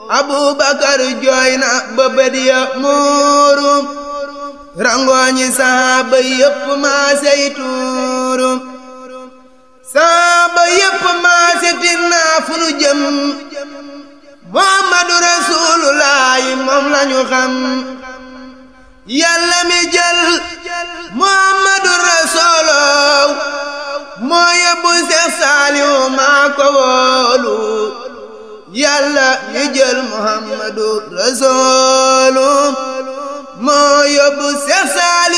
abubakar jooy na ba bët ya muuru rangooñi saaba yépp maasey tuuru saaba yépp maase tinnaa fu nu jëm muhammadu rasuulullaahi moom lañu xam yàlla mi jël muhammadu rasuuloo moo yóbbu seex saaliw maa ko wóolu yàlla mi jël muhammadu rasuulu moo yóbbu seex saaliw